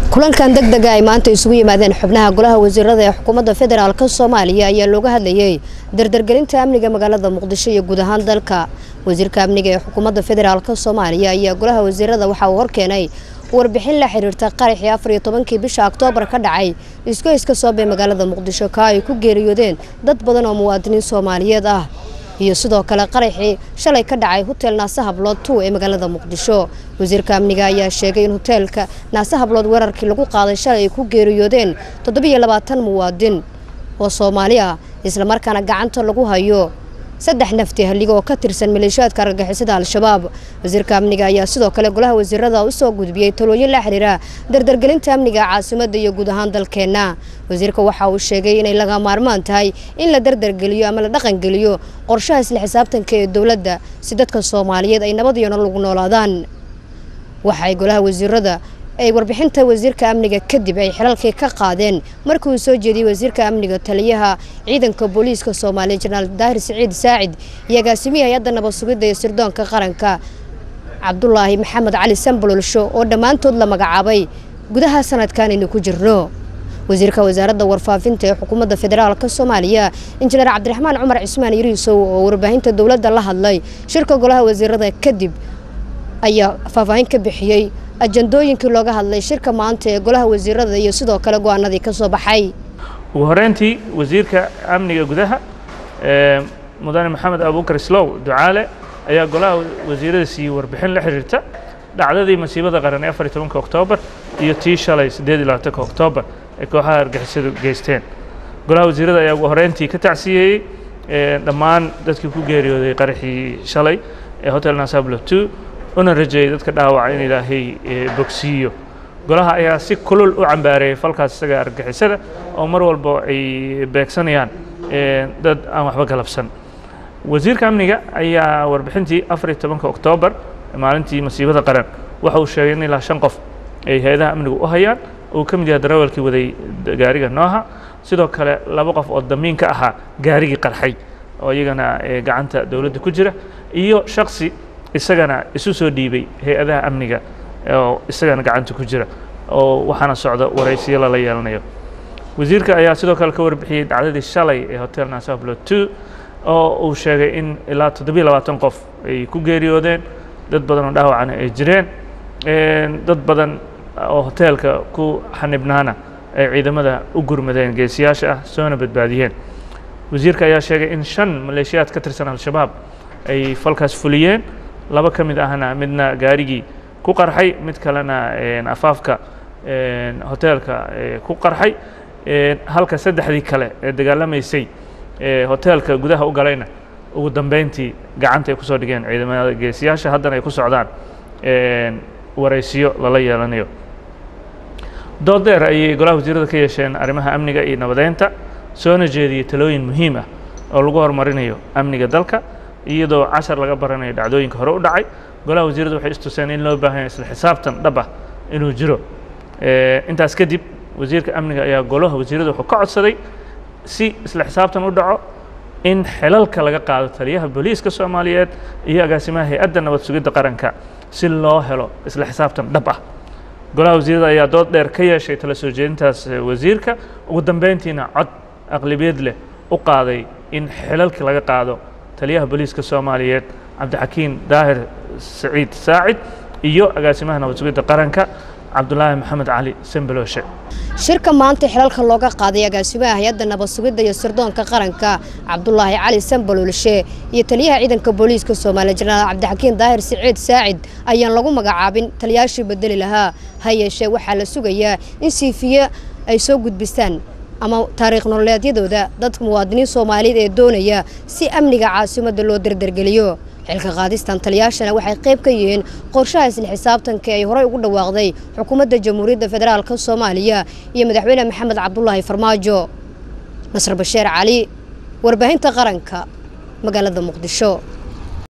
kulankan deg dega ay maanta isugu yimaadeen xubnaha golaha wasiirada ee xukuumadda federaalk soomaaliya ayaa looga hadlayey dardargelinta amniga magaalada muqdisho iyo guud ahaan dalka wasiirka amniga ee xukuumadda federaalk soomaaliya ayaa golaha wasiirada waxa uu horkeenay warbixin la xiriirta qaraxii afar iyo tobankii bisha oktoobar ka dhacay isgoyska soobee magaalada muqdisho ka ay ku geeriyoodeen dad badan oo muwaadiniin soomaaliyeed ah iyo sidoo kale qaraxii shalay ka dhacay hotel naase hablood two ee magaalada muqdisho wasiirka amniga ayaa sheegay in hoteelka naase hablood weerarkii lagu qaaday shalay ay ku geeriyoodeen toddobiyo labaatan muwaadin oo soomaali ah islamarkaana gacanta lagu hayo saddex nafti halliga oo ka tirsan maleeshiyaadka argagixisada al-shabaab wasiirka amniga ayaa sidoo kale golaha wasiirada u soo gudbiyey talooyin la xiriira dardargelinta amniga caasimadda iyo guud ahaan dalkeenna wasiirka waxa uu sheegay inay laga maarmaan tahay in la dardargeliyo ama la dhaqangeliyo qorshaha isla xisaabtanka ee dowladda si dadka soomaaliyeed ay nabad iyo nolol ugu noolaadaan waxay golaha wasiirada ay warbixinta wasiirka amniga kadib ay xilalkii ka qaadeen markii uu soo jeediyey wasiirka amniga taliyaha ciidanka booliiska soomaaliya jenaraal daahir siciid saacid iyo agaasimihii hay-adda nabad sugidda iyo sirdoonka qaranka cabdulaahi maxamed cali sambololsho oo dhammaantood la magacaabay gudaha sanadkan aynu ku jirno wasiirka wasaaradda warfaafinta ee xukuumadda federaalk soomaaliya injineer cabdiraxmaan cumar cismaan yariisow oo warbaahinta dowladda la hadlay shirka golaha wasiirada kadib ayaa faahfaahin ka bixiyey ajandooyinkii looga hadlay shirka maanta ee golaha wasiirada iyo sidoo kale go-aanadii ka soo baxay ugu horeyntii wasiirka amniga gudaha mudane maxamed abuukar islow ducaale ayaa golaha wasiirada siiyey warbixin la xiriirta dhacdadii masiibada qaran ee afar iyo tobanka oktoobar iyo tii shalay siddeed iyo labaatanka oktoobar ee kooxaha argixisadu geysteen golaha wasiirada ayaa ugu horeyntii ka tacsiyeeyey dhammaan dadkii ku geeriyooday qaraxii shalay ee hotel nasablo two una rajeeyey dadka dhaawaca in ilaahay bogsiiyo golaha ayaa si kulul u cambaareeyey falkaas isaga argixisada oo mar walba ay beegsanayaan dad aan waxba galabsan wasiirka amniga ayaa warbixintii afar iyo tobanka oktoobar maalintii masiibada qaran waxa uu sheegay in ilaa shan qof ay hay-adaha amnigu u hayaan uu ka mid yahay darawalkii waday gaariga nooha sidoo kale laba qof oo damiin ka ahaa gaarigii qarxay oo iyagana gacanta dowladda ku jira iyo shaksi isagana isu soo dhiibay hay-adaha amniga oo isagana gacanta ku jira oo waxaana socda waraysiyo lala yeelanayo wasiirka ayaa sidoo kale ka warbixiyey dhacdadii shalay ee hotel nasablo two oo uu sheegay in ilaa toddobiyo labaatan qof ay ku geeriyoodeen dad badan oo dhaawacana ay jireen dad badan oo hoteelka ku xanibnaana ay ciidamada u gurmadeen geesiyaasha ah soona badbaadiyeen wasiirka ayaa sheegay in shan maleeshiyaad ka tirsan al-shabaab ay falkaas fuliyeen laba ka mid ahna midna gaarigii ku qarxay mid kalena afaafka hoteelka ku qarxay halka saddexdii kale ee dagaalamaysay hoteelka gudaha u galayna ugu dambeyntii gacanta ay kusoo dhigeen ciidamada geesiyaasha haddana ay ku socdaan waraysiyo lala yeelanayo dood dheer ayay golaha wasiirada ka yeesheen arrimaha amniga iyo nabadeynta soona jeediyey talooyin muhiim ah oo lagu horumarinayo amniga dalka iyadoo cashar laga baranayo dhacdooyinka hore u dhacay golaha wasiiradu waxay istuseen in loo baahan yahay isla xisaabtan dhab ah inuu jiro intaas kadib wasiirka amniga ayaa golaha wasiirada wuxuu ka codsaday si isla xisaabtan u dhaco in xilalka laga qaado taliyaha booliiska soomaaliyeed iyo agaasimaha hay-adda nabad sugidda qaranka si loo helo isla xisaabtan dhab ah golaha wasiirada ayaa dood dheer ka yeeshay tala soo jeedintaas wasiirka ugu dambeyntiina cod aqlabiyad leh u qaaday in xilalka laga qaado taliyaha booliiska soomaaliyeed cabdixakiin daahir saciid saacid iyo agaasimaha nabad sugidda qaranka cabdulaahi maxamed cali sembelooshe shirka maanta xilalka looga qaaday agaasimaha hay-adda nabad sugidda iyo sirdoonka qaranka cabdulaahi cali sambalolshe iyo taliyaha ciidanka booliiska soomaaliya jenaraal cabdixakiin daahir siciid saacid ayaan lagu magacaabin taliyaashii bedeli lahaa ha yeeshee waxaa la sugayaa in siifiye ay soo gudbistaan ama taariikh nololeedyadooda dadka muwaadiniin soomaaliyeed ee doonaya si amniga caasimadda loo dardargeliyo xilka qaadistan taliyaashana waxay qayb ka yihiin qorshaha isla xisaabtanka ay horey ugu dhawaaqday xukuumadda jamhuuriyadda federaalk soomaaliya iyo madaxweyne maxamed cabdulaahi farmaajo nasr basheer cali warbaahinta qaranka magaalada muqdisho